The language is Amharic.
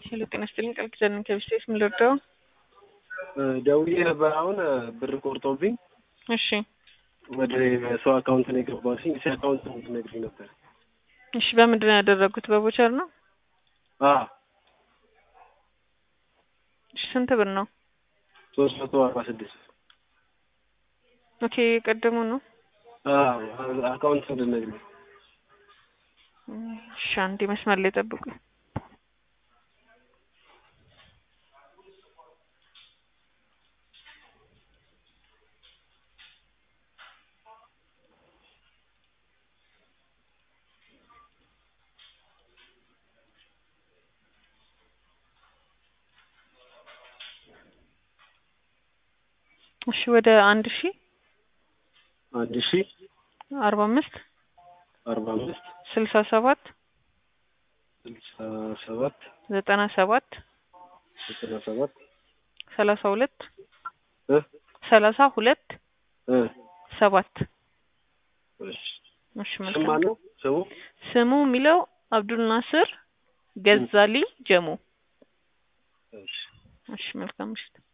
ሄሎ ጤና ይስጥልኝ ቃል ኪዳን ነኝ ከቢስቴስ ምን ልርዳው? ደውዬ ነበር አሁን ብር ቆርጦብኝ እሺ ወደ ሰው አካውንት ነው የገባሁትኝ። እሺ አካውንት እንድትነግሪኝ ነበር። እሺ በምንድን ነው ያደረጉት? በቦቸር ነው? አዎ እሺ ስንት ብር ነው? ሶስት መቶ አርባ ስድስት ኦኬ የቀደሙ ነው። አዎ አካውንት እንድትነግሪኝ። እሺ አንዴ መስመር ላይ ጠብቁኝ። እሺ ወደ አንድ ሺ አንድ ሺ አርባ አምስት አርባ አምስት ስልሳ ሰባት ስልሳ ሰባት ዘጠና ሰባት ዘጠና ሰባት ሰላሳ ሁለት እ ሰላሳ ሁለት እ ሰባት እሺ እሺ ስም መልካም ማነው ስሙ? ስሙ የሚለው አብዱል ናስር ገዛሊ ጀሙ እሺ እሺ መልካም ምሽት